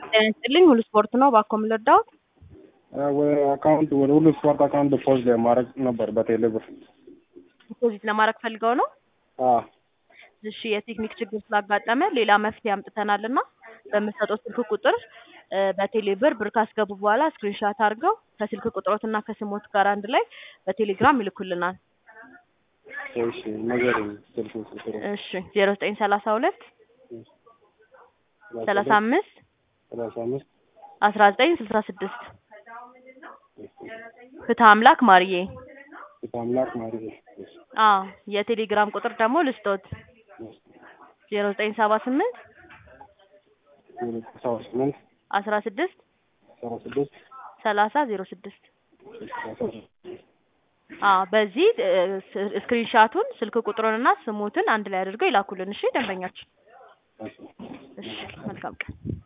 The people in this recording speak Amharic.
ጤና ይስጥልኝ ሁሉ ስፖርት ነው ባኮ የምንረዳው አካውንት ወደ ሁሉ ስፖርት አካውንት ዲፖዚት ማድረግ ነበር በቴሌ ብር። ዲፖዚት ለማድረግ ፈልገው ነው። አዎ እሺ የቴክኒክ ችግር ስላጋጠመ ሌላ መፍትሄ አምጥተናል እና በምሰጠው ስልክ ቁጥር እ በቴሌ ብር ብር ካስገቡ በኋላ ስክሪንሻት አድርገው ከስልክ ቁጥሮት እና ከስሞት ጋር አንድ ላይ በቴሌግራም ይልኩልናል። እሺ ንገረኝ ስልክ ቁጥሩ እሺ ዜሮ ዘጠኝ ሰላሳ ሁለት ሰላሳ አምስት ሰላሳ አምስት አስራ ዘጠኝ ስልሳ ስድስት ፍትህ አምላክ ማርዬ አምላክ ማለት አዎ የቴሌግራም ቁጥር ደግሞ ልስጦት ዜሮ ዘጠኝ ሰባ ስምንት ሰባ ስምንት አስራ ስድስት ሰባ ስድስት ሰላሳ ዜሮ ስድስት አዎ በዚህ እ ስ- ስክሪንሻቱን ስልክ ቁጥሩንና ስሙትን አንድ ላይ አድርገው ይላኩልን። እሺ ደንበኛችን። እሺ መልካም ቀን።